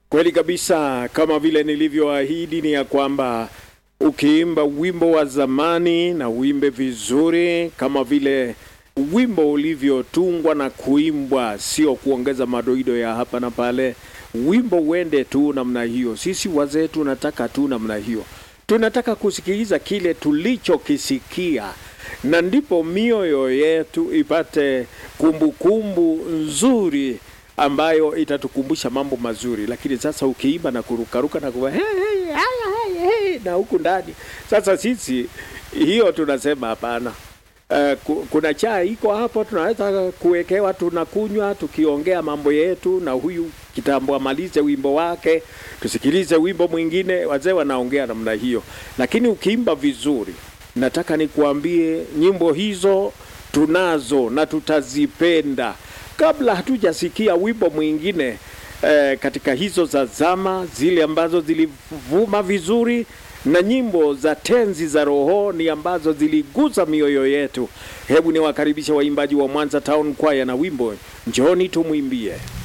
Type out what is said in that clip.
Kweli kabisa, kama vile nilivyoahidi ni ya kwamba ukiimba wimbo wa zamani na uimbe vizuri kama vile wimbo ulivyotungwa na kuimbwa, sio kuongeza madoido ya hapa na pale. Wimbo uende tu namna hiyo. Sisi wazee tunataka tu namna hiyo, tunataka kusikiliza kile tulichokisikia, na ndipo mioyo yetu ipate kumbukumbu kumbu nzuri ambayo itatukumbusha mambo mazuri. Lakini sasa ukiimba na kurukaruka na kuwa hey, hey, hey, hey, hey, na huku ndani sasa, sisi hiyo tunasema hapana. Uh, kuna chai iko hapo, tunaweza kuwekewa, tunakunywa tukiongea mambo yetu, na huyu kitambo amalize wimbo wake, tusikilize wimbo mwingine. Wazee wanaongea namna hiyo, lakini ukiimba vizuri, nataka nikuambie nyimbo hizo tunazo na tutazipenda kabla hatujasikia wimbo mwingine eh, katika hizo za zama zile ambazo zilivuma vizuri na nyimbo za tenzi za rohoni ambazo ziligusa mioyo yetu. Hebu niwakaribishe waimbaji wa Mwanza Town Choir na wimbo Njooni tumwimbie.